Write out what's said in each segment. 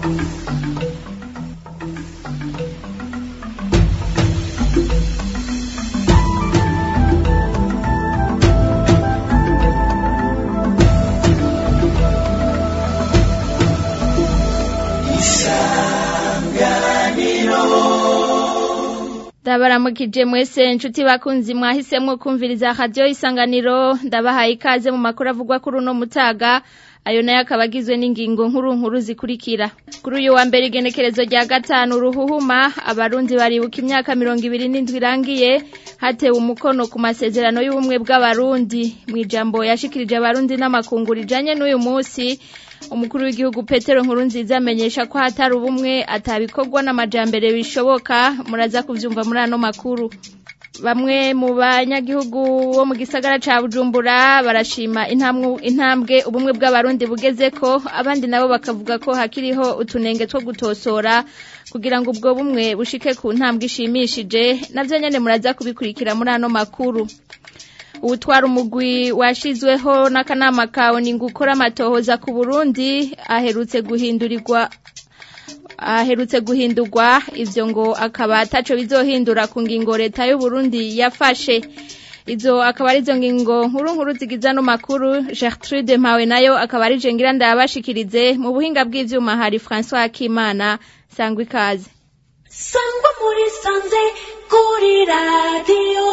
ndabaramukije mwese inshuti bakunzi mwahisemwo kumviriza radiyo isanganiro ndabahaye ikaze mu makuru avugwa kuri uno mutaga ayo nayo akaba agizwe n'ingingo nkuru nkuru zikurikira kuri uyu wa mbere igenekerezo rya gatanu ruhuhuma abarundi baribuka imyaka mirongo ibiri n'indwi irangiye hatewe umukono ku masezerano y'ubumwe bw'abarundi mu ijambo yashikirije abarundi n'amakungu rijanye n'uyu munsi umukuru w'igihugu petero nkuru nziza amenyesha ko hatari ubumwe atabikorwa n'amajambere bishoboka muraza kuvyumva muri ano makuru bamwe mu banyagihugu bo mu gisagara ca bujumbura barashima intambwe ubumwe bw'abarundi bugeze ko abandi nabo bakavuga ko hakiriho utunenge two gutosora kugira ngo ubwo bumwe bushike ku ntambwe ishimishije navyo nyene muraza kubikurikira muri ano makuru uwutwara umugwi washizweho n'akanama kawe ni gukora amatohoza ku burundi aherutse guhindurirwa aherutse guhindurwa ivyo ngo akaba ataco bizohindura ku ngingo leta y'u Burundi yafashe izo akaba arizo ngingo nkuru nkuru zigiza no makuru Gertrude Mpawe nayo akaba ari jengira ndabashikirize mu buhinga bw'ivyuma hari François Akimana sangwa ikaze sangwa muri sanze kuri radio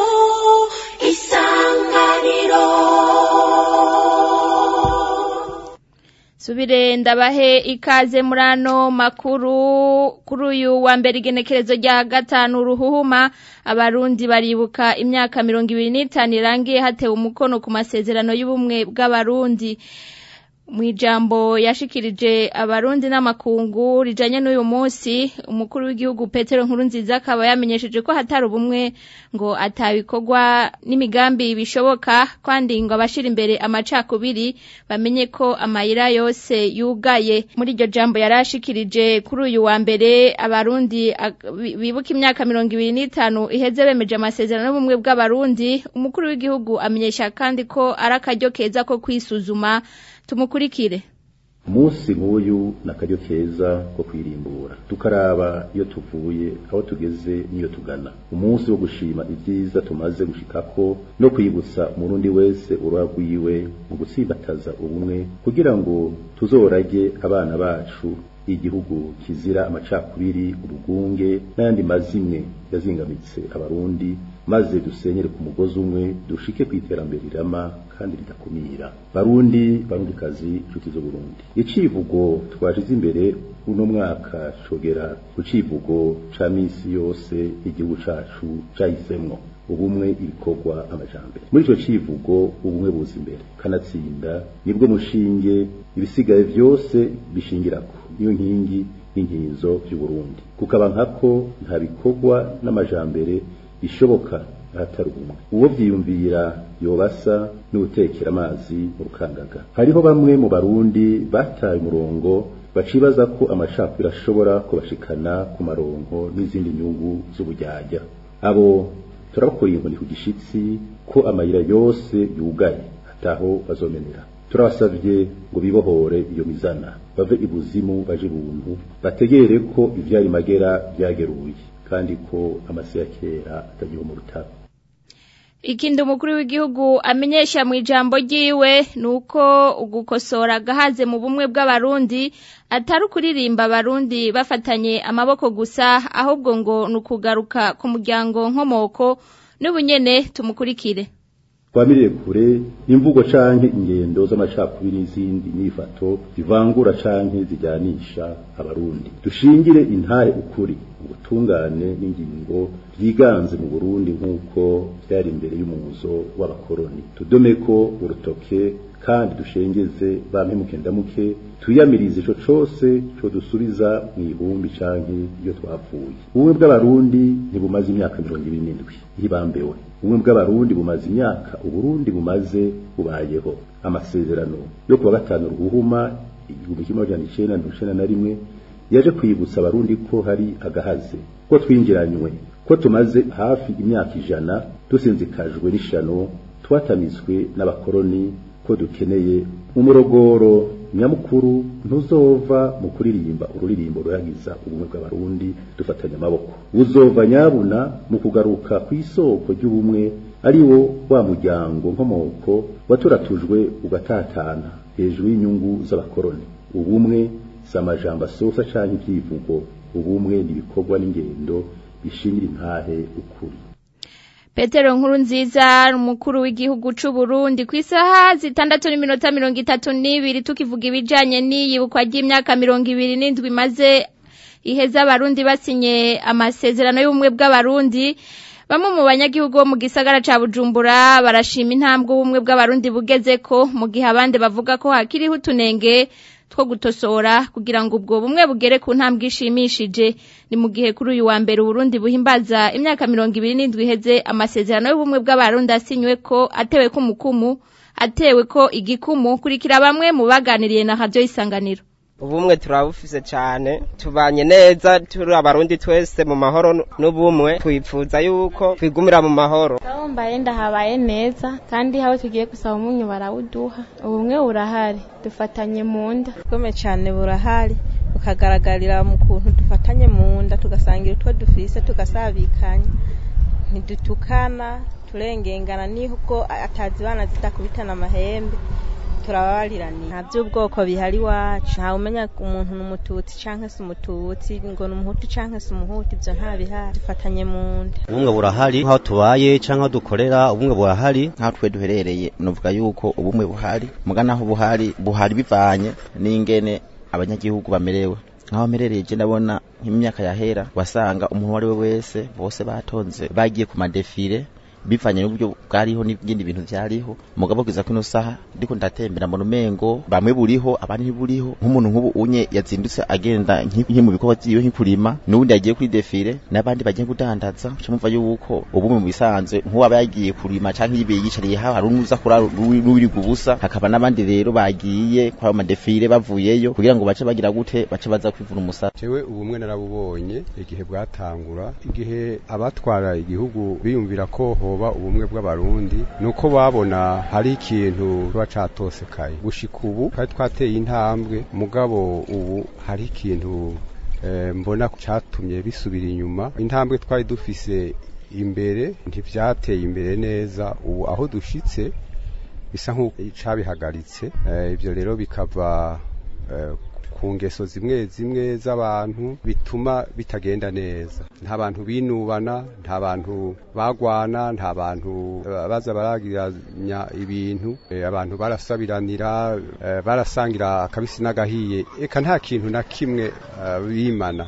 isanganiro subire ndabahe ikaze muri ano makuru kuri uyu wa mbere igenekerezo rya gatanu ruhuhuma abarundi baribuka imyaka mirongo ibiri n'itanu irangiye hatewe umukono ku masezerano y'ubumwe bw'abarundi mu ijambo yashikirije abarundi n'amakungu rijanye n'uyu munsi umukuru w'igihugu petero nkuru nziza akaba yamenyesheje ko hatari ubumwe ngo atabikorwa n'imigambi bishoboka kandi ngo abashira imbere amacakubiri bamenye ko amayira yose yugaye muri iryo jambo yarashikirije kuri uyu wa mbere abarundi bibuka imyaka mirongo ibiri n'itanu iheze bemeje amasezerano y'ubumwe bw'abarundi umukuru w'igihugu amenyesha kandi ko ari akaryo keza ko kwisuzuma tumukurikire umunsi nk'uyu ni akaryo keza ko kwirimbura tukaraba iyo tuvuye aho tugeze n'iyo tugana umunsi wo gushima ibyiza tumaze gushikako no kwibutsa umurundi wese uruha rwiwe mu gutsimbataza ubumwe kugira ngo tuzorage abana bacu igihugu kizira amacakubiri urugunge n'ayandi mazimwe yazingamitse abarundi maze dusenyere ku mugozi umwe dushike ku iterambere rirama kandi ridakumira barundi barundikazi inshuti zo Burundi icivugo twashize imbere uno mwaka cogera ku civugo ca misi yose igihugu cacu cahisemwo ubumwe ibikorwa amajambere muri ico civugo ubumwe buza imbere kanatsinda nibwo mushinge ibisigaye vyose bishingirako niyo nkingi y'inkinzo vy'uburundi kukaba nkako nta bikorwa n'amajambere bishoboka ahatari ubumwe uwo vyiyumvira yobasa n'utekera amazi mu rukangaga hariho bamwe mu barundi bataye umurongo bacibaza ko amacakubiri ashobora kubashikana ku maronko n'izindi nyungu z'ubujyajya abo turabakoreye inkoni ku gishitsi ko amayira yose yugaye ataho bazomenera turabasabye ngo bibohore iyo mizana bave ibuzimu baje ibuntu bategere ko ivyari magera byageruye kandi ko amasi ya kera atagiho mu rutaro ikindi umukuru w'igihugu amenyesha mu ijambo ryiwe ni uko ugukosora agahaze mu bumwe bw'abarundi atari ukuririmba abarundi bafatanye amaboko gusa ahubwo ngo ni ukugaruka ku muryango nkomoko n'ubunyene tumukurikire twamirire kure imvugo canke ingendo z'amacakubiri n'izindi nyifato zivangura canke zijyanisha abarundi dushingire intare ukuri ubutungane n'ingingo byiganze mu Burundi nk'uko byari imbere y'umuzo w'abakoroni tudome ko urutoke kandi dushengeze bampemuke ndamuke tuyamirize ico cose co dusubiza mu ihumbi canke iyo twapfuye ubumwe bw'abarundi ntibumaze imyaka mirongo ibiri n'indwi ihibambewe ubumwe bw'abarundi bumaze imyaka uburundi bumaze bubayeho amasezerano yo kuwa gatanu ruhuma igihumbi kimwe amajana icenda mirongo icenda na rimwe yaje kwibutsa abarundi ko hari agahaze ko twinjiranywe ko tumaze hafi imyaka ijana dusinzikajwe n'ishano twatamizwe n'abakoroni ko dukeneye umurogoro nyamukuru ntuzova mu kuririmba ururirimbo ruyagiza ubumwe bw'abarundi dufatanya amaboko uzova nyabuna mu kugaruka ku isoko ry'ubumwe ari wo wa muryango nkomoko waturatujwe ugatatana hejuru y'inyungu z'abakoroni ubumwe si amajambo asosa canke ivyivugo ubumwe ni ibikorwa n'ingendo bishingira intahe ukuri Petero nkuru nziza umukuru w'igihugu c'u Burundi ku isaha zitandatu n'iminota mirongo itatu n'ibiri tukivuga ibijanye n'iyibukwa ry'imyaka mirongo ibiri n'indwi maze iheza abarundi basinye amasezerano y'ubumwe bw'abarundi bamwe mu banyagihugu bo mu gisagara ca Bujumbura barashima intambwe ubumwe bw'abarundi bugezeko mu gihe abandi bavuga ko hakiriho utunenge two gutosora kugira ngo ubwo bumwe bugere ku ntambwe ishimishije ni mu gihe kuri uyu wa mbere Burundi buhimbaza imyaka mirongo ibiri n'indwi iheze amasezerano y'ubumwe bw'abarundi asinywe ko atewe ko umukumu atewe ko igikumu kurikira bamwe mu baganiriye na radio isanganiro ubumwe turabufise cyane tubanye neza turi abarundi twese mu mahoro n'ubumwe twifuza yuko twigumira mu mahoro Ndabumbaye ndahabaye neza kandi aho tugiye gusaba umunyu barawuduha ubumwe burahari dufatanye mu nda ubwome cyane burahari bukagaragarira mu kuntu dufatanye mu nda tugasangira utwo dufise tugasabikanya ntidutukana turengengana nibwo atazibana zitakubitana amahembe turababariraniye nta by'ubwoko bihari iwacu ntawe umenya umuntu ni umututsi cyangwa se umututsi ngo ni umuhutu cyangwa se umuhutu ibyo nta bihari dufatanye mu nda ubumwe burahari nk'aho tubaye cyangwa aho dukorera ubumwe burahari nk'aho twe duherereye nuvuga yuko ubumwe buhari mugana aho buhari buhari bivanye n'ingene abanyagihugu bamerewe nk'aho merereye je ndabona nk'imyaka yahera wasanga umuntu uwo ari we wese bose batonze bagiye ku madefile bivanye n'uburyo bwariho n'ibindi bintu vyariho mugabo kiza kino saha ndiko ndatembera mbona umengo bamwe buriho abandi ntiburiho nk'umuntu nk'ubu unye yazindutse agenda nk'i mu bikorwa vyiwe nk'ikurima n'uwundi yagiye kuri defile n'abandi bagiye kudandaza uca mumva yuko ubumwe mu bisanzwe nk'uwaba yagiye kurima canke yibiye yicariye haho hari unuza kurara n'uwiriga ubusa hakaba n'abandi rero bagiye kwa ayo madefile bavuyeyo kugira ngo bace bagira gute bace baza kwivuna umusara jewe ubumwe narabubonye igihe bwatangura igihe abatwara igihugu biyumvira ko hoba ubumwe bw'abarundi nuko babona hari ikintu kiba catosekaye gushika ubu twari twateye intambwe mugabo ubu hari ikintu eh, mbona catumye bisubira inyuma intambwe twari dufise imbere ntivyateye imbere neza ubu aho dushitse bisa nk'icabihagaritse eh, ivyo rero bikava eh, ku ngeso zimwe zimwe z'abantu bituma bitagenda neza nta bantu binubana nta bantu bagwana nta bantu eh, baza baragiranya ibintu eh, abantu barasabiranira eh, barasangira akabisi n'agahiye eka nta kintu na kimwe eh, bimana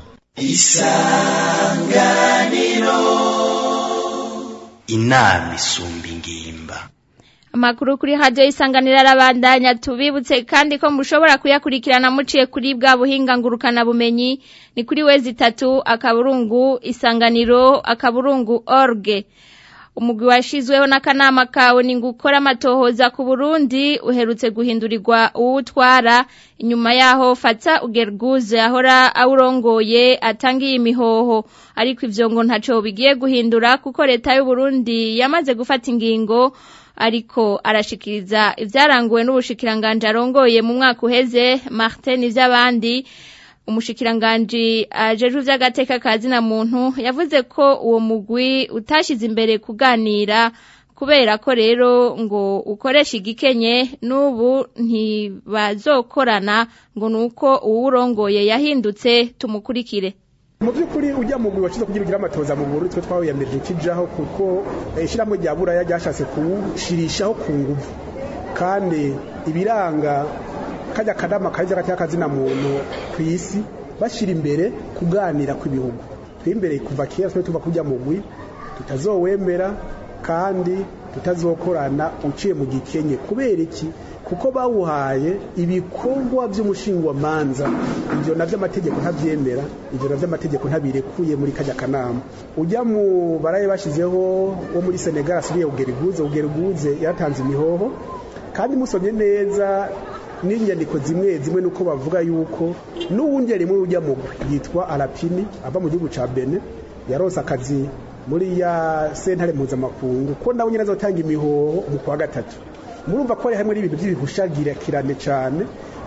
inama isumba ingimba Amakuru kuri radio isanganira arabandanya tubibutse kandi ko mushobora kuyakurikirana muciye kuri bwa buhinga ngurukana bumenyi ni kuri wezi itatu akaburungu isanganiro akaburungu org umugwi washizweho n'akanama kawe ni gukora amatohoza ku Burundi uherutse guhindurirwa uwutwara inyuma yaho fata ugerguze ahora awurongoye atangiye imihoho ariko ivyo ngo ntaco bigiye guhindura kuko leta y'u Burundi yamaze gufata ingingo ariko arashikiriza ivyaranguwe n'ubushikiranganje arongoye mu mwaka uheze Martin ivy'abandi umushikiranganje ajejwe vy'agateka kazi na muntu yavuze ko uwo mugwi utashize imbere kuganira kubera ko rero ngo ukoresha igikenye n'ubu ntibazokorana ngo nuko uwurongoye yahindutse tumukurikire mu by'ukuri ujya mu mugwi wacize kugira ugire amatoza mu Burundi twe twawiyamirije kijaho kuko ishyirahamwe rya buraya ryashatse kuwushirishaho ku nguvu kandi ibiranga kajya kanama kajya gatya kazina muntu ku isi bashyira imbere kuganira kw'ibihugu imbere kuva kera twe tuva kujya mu mugwi tutazowemera kandi tutazokorana uciye mu gikenye kubera iki kuko bawuhaye ibikorwa by'umushingwamanza ibyo navyo amategeko ntavyemera ibyo navyo amategeko ntabirekuye muri kajya kanama ujya mu baraye bashizeho wo muri Senegal asubiye ugeriguze ugeriguze yaratanze imihoho kandi musomye neza n'inyandiko zimwe zimwe nuko bavuga yuko n'uwundi rimwe ujya mu yitwa Arapini ava mu gihugu ca Benin yarose akazi muri ya sentare mpuzamakungu ko nawe nyine azotanga imihoho mu kwa gatatu murumva ko hari hamwe n'ibintu by'ibihushagirakirane cyane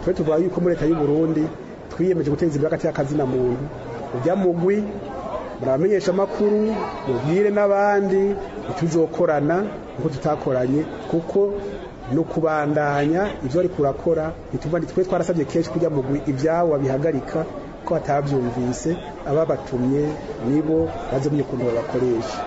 twe tuvuga yuko muri leta y'u Burundi twiyemeje guteza imbere hagati y'akazina muntu ujya mugwi murabamenyesha amakuru mubwire n'abandi tuzokorana nkuko tutakoranye kuko no kubandanya ivyo ari kurakora bituma twe twarasabye kenshi kujya mugwi ivyabo babihagarika ko batavyumvise ababatumye nibo bazomye ukuntu babakoresha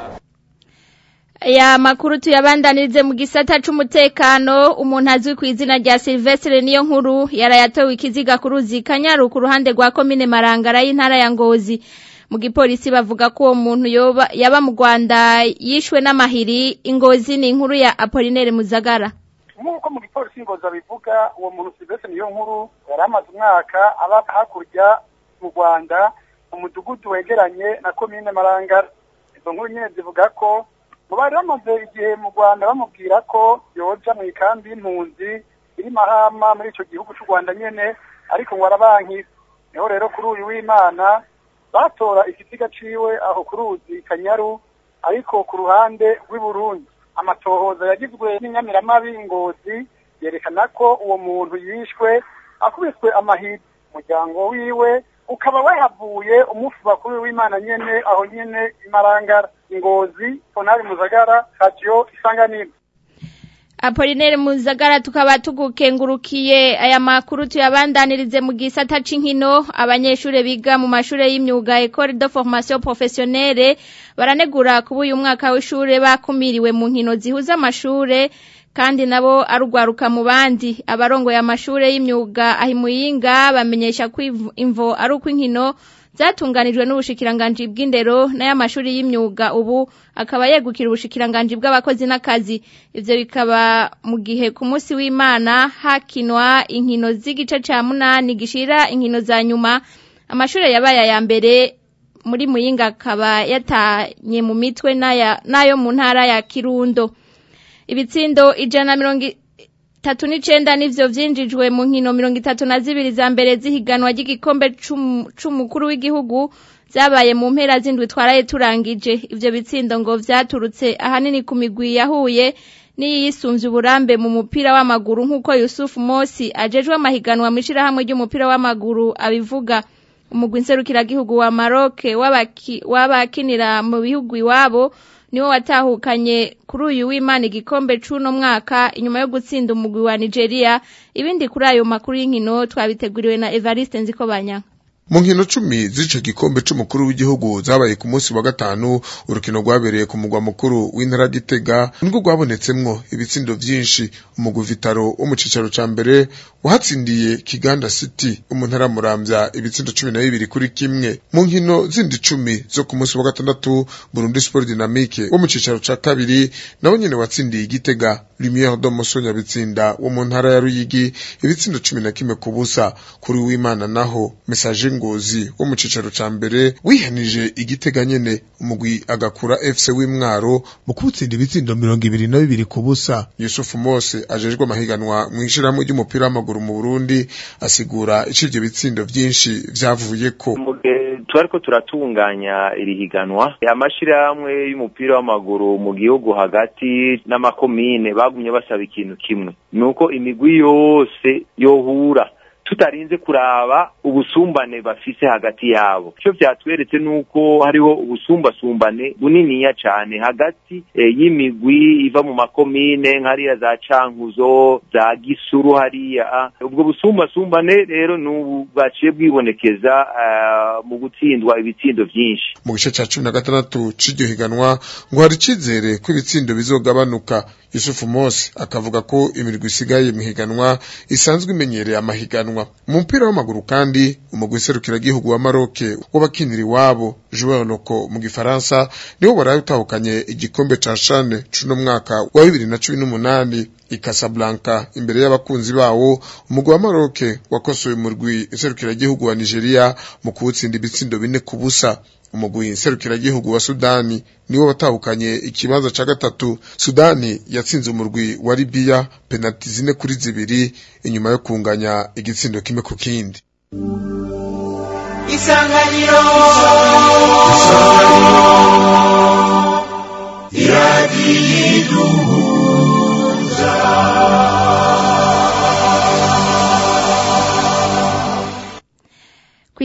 aya makuru tuyabandanirize mu gisata c'umutekano umuntu azwi ku izina rya Silvestre niyo nkuru yarayatowe ikiziga ku ruzi kanyaru ku ruhande rwa komine marangara y'intara ya ngozi mu gipolisi bavuga ko uwo muntu yoba yaba mu Rwanda yishwe n'amahiri ingozi ni inkuru ya Apollinaire Muzagara nk'uko mu gipolisi ingozi abivuga uwo muntu Silvestre niyo nkuru yari amaze umwaka aba hakurya mu Rwanda mu mudugudu wegeranye na komine marangara izo nkuru nyine zivuga ko ngo bari bamaze igihe mu rwanda bamubwira ko yoja mu ikambi y'impunzi iri mahama muri icyo gihugu cy'u rwanda nyene ariko ngo arabankira niho rero kuri uyu w'imana batora ikiziga ciwe aho ku ruzi kanyaru ariko ku ruhande rw'i burundi amatohoza yagizwe n'inyamiramabi ngozi yerekana ko uwo muntu yishwe akubiswe amahiri umuryango wiwe ukaba wahavuye umufu bakuru w'imana nyene aho nyene imarangara ingozi ponari muzagara radio isanganiro Apollinaire Muzagara tukaba tugukengurukiye aya makuru tuyabandanirize mu gisata c'inkino abanyeshure biga mu mashure y'imyuga École de Formation Professionnelle baranegura kuba uyu mwaka w'ishure bakumiriwe mu nkino zihuza amashure kandi nabo arugwaruka mu bandi abarongoye amashure y'imyuga ahimuyinga bamenyesha ko imvo ari uko inkino zatunganijwe n'ubushikiranganji bw'indero n'ay'amashuri y'imyuga ubu akaba yegukira ubushikiranganji bw'abakozi n'akazi ivyo bikaba mu gihe ku munsi w'imana hakinwa inkino z'igice ca munani gishira inkino za nyuma amashure yabaye aya mbere muri muyinga akaba yatanye mu mitwe n'ayo mu ntara ya kirundo ibitsindo ijana mirongo tatu n'icenda nivyo vyinjijwe mu nkino mirongo itatu na zibiri za mbere z'ihiganwa ry'igikombe c'umukuru w'igihugu zabaye mu mpera z'indwi twaraye turangije ivyo bitsindo ngo vyaturutse ahanini ku migwi yahuye n'iyisumvye uburambe mu mupira w'amaguru nk'uko Yusuf Mosi ajejwe amahiganwa mw'ishirahamwe ry'umupira w'amaguru abivuga umugwi nserukiragihugu wa Maroc w'abakinira mu bihugu iwabo niwo watahukanye kuri uyu w'Imana igikombe c'uno mwaka inyuma yo gutsinda umugwi wa Nigeria ibindi kuri ayo makuru y'inkino twabiteguriwe na Evariste Nzikobanya mu nkino cumi z'ico gikombe c'umukuru w'igihugu zabaye ku munsi wa gatanu urukino rwabereye ku mugwa mukuru w'intara gitega nirwo rwabonetsemwo ibitsindo vyinshi umugwi vitaro wo mu cicaro ca mbere wahatsindiye kiganda city umuntara muramvya ibitsindo cumi na bibiri kuri kimwe mu nkino zindi cumi zo ku munsi wa gatandatu burundi sport dynamique wo mu cicaro ca kabiri nawe nyene watsindiye igitega lumiere do musonya bitsinda wo mu ntara ya ruyigi ibitsindo cumi na kimwe ku busa kuri w'imana naho message ngozi wo mu cicaro ca mbere wihanije igitega nyene umugwi agakura FC w'imwaro mu kubutsinda ibitsindo mirongo ibiri na bibiri ku busa Yusufu Mose ajejwe amahiganwa mu ishirahamwe ry'umupira w'amaguru mu Burundi asigura ico ivyo bitsindo vyinshi vyavuyeko twariko turatunganya iri higanwa amashirahamwe y'umupira w'amaguru mu gihugu hagati n'amakomine bagumye basaba ikintu kimwe nuko imigwi yose yohura tutarinze kuraba ubusumbane bafise hagati yabo icyo vyatweretse nuko hariho ubusumbasumbane buniniya cane hagati e, y'imigwi iva mu makomine nk'hariya za cankuzo za gisuru hariya ubwo busumbasumbane rero n'ubu bwaciye bwibonekeza uh, mu gutsindwa ibitsindo vyinshi mu gice ca cumi na gatandatu c'iryo higanwa ngo hari icizere ko ibitsindo bizogabanuka yusufu mose akavuga ko imirwi isigaye mu higanwa isanzwe imenyereye amahiganwa mu mupira w'amaguru kandi umugwi serukiragihugu wa maroke w'abakinira iwabo joueur loko mu gifaransa niwo waraye utahukanye igikombe ca shane c'uno mwaka wa bibiri na cumi n'umunani i Casablanca imbere y'abakunzi bawo umugwi wa Maroke wakosoye umurwi serukiragihugu wa Nigeria mu kuwutsinda ibitsindo bine ku busa umugwi serukiragihugu wa Sudani niwo watahukanye ikibanza ca gatatu Sudani yatsinze umurwi wa Libya penalti zine kuri zibiri inyuma yo kunganya igitsindo kimwe ku kindi Isanganiro Iradiyiduhuza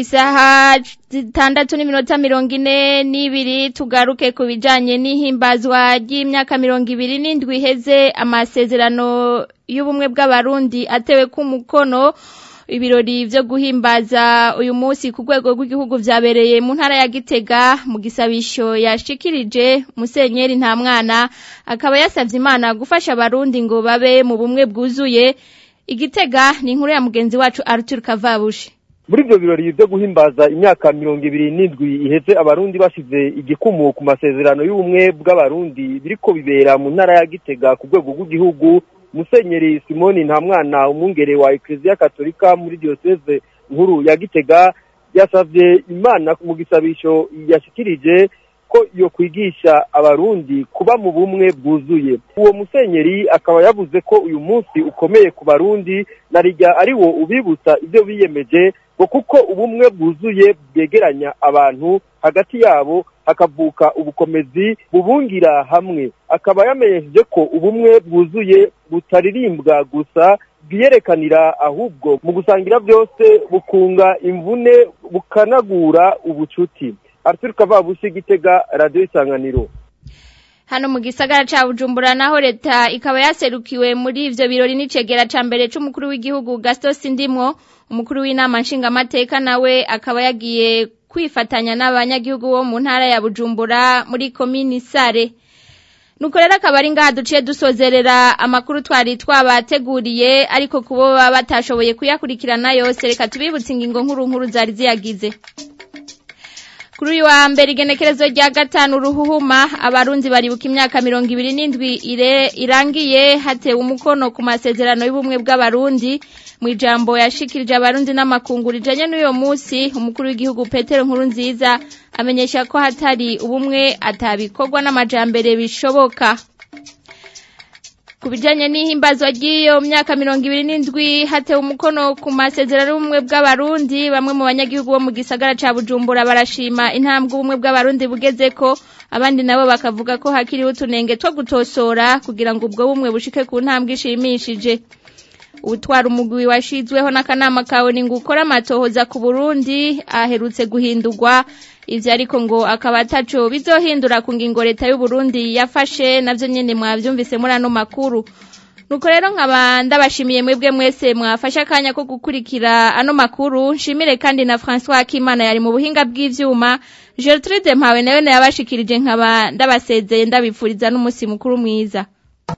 isaha zitandatu n'iminota mirongo ine n'ibiri tugaruke ku bijanye n'ihimbazwa ry'imyaka mirongo ibiri n'indwi iheze amasezerano y'ubumwe bw'abarundi atewe ku mukono ibirori vyo guhimbaza uyu munsi ku rwego rw'igihugu vyabereye mu ntara ya Gitega mu gisabisho yashikirije Musenyeri nta mwana akaba yasavye Imana gufasha abarundi ngo babe mu bumwe bwuzuye Igitega ni inkuru ya mugenzi wacu Arthur Kavabushi muri ivyo birori vyo guhimbaza imyaka mirongo ibiri n'indwi iheze abarundi bashize igikumu ku masezerano y'ubumwe bw'abarundi biriko bibera mu ntara ya Gitega ku rwego rw'igihugu musenyeri simoni nta mwana umwungere wa eklezia katolika muri diyoseze nkuru ya gitega yasavye imana mu gisabisho yashikirije ko yo kwigisha abarundi kuba mu bumwe bwuzuye uwo musenyeri akaba yavuze ko uyu munsi ukomeye ku barundi na rijya ari wo ubibutsa ibyo biyemeje ngo kuko ubumwe bwuzuye bwegeranya abantu hagati yabo hakavuka ubukomezi bubungira hamwe akaba yamenyesheje ko ubumwe bwuzuye butaririmbwa gusa bwiyerekanira ahubwo mu gusangira byose bukunga imvune bukanagura ubucuti Arthur Kavabushi Gitega Radio Isanganiro hano mu gisagara ca Bujumbura naho leta ikaba yaserukiwe muri ivyo birori n'icegera ca mbere c'umukuru w'igihugu Gaston Sindimwo umukuru w'inama nshingamateka nawe akaba yagiye kwifatanya n'abanyagihugu bo mu ntara ya Bujumbura muri komini Sare nuko rero akaba ari ngaha duciye dusozerera amakuru twari twabateguriye ariko kubo baba batashoboye kuyakurikirana yose reka tubibutse ingingo nkuru nkuru zari ziyagize kuri uyu wa mbere igenekerezo rya gatanu ruhuhuma abarundi baribuka imyaka mirongo ibiri n'indwi irangiye hatewe umukono ku masezerano y'ubumwe bw'abarundi mu ijambo yashikirije abarundi n'amakungu rijanye n'uyo munsi umukuru w'igihugu petero nkuru nziza amenyesha ko hatari ubumwe atabikorwa n'amajambere bishoboka ku bijanye n'ihimbazwa ry'iyo myaka mirongo ibiri n'indwi hatewe umukono ku masezerano y'ubumwe bw'abarundi bamwe mu banyagihugu bo mu gisagara ca bujumbura barashima intambwe ubumwe bw'abarundi bugezeko abandi nabo bakavuga ko hakiriho utunenge two gutosora kugira ngo ubwo bumwe bushike ku ntambwe ishimishije ubutwara umugwi washizweho n'akanama kawe ni ngo ukore amatohoza ku burundi aherutse guhindurwa ivyo ariko ngo akaba ataco bizohindura ku ngingo leta y'uburundi yafashe navyo nyene mwavyumvise muri ano makuru nuko rero nkaba ndabashimiye mwebwe mwese mwafashe akanya ko gukurikira ano makuru nshimire kandi na François Akimana yari mu buhinga bw'ivyuma Gertrude Mpawe nayo yabashikirije nkaba ndabasezeye ndabipfuriza n'umunsi mukuru mwiza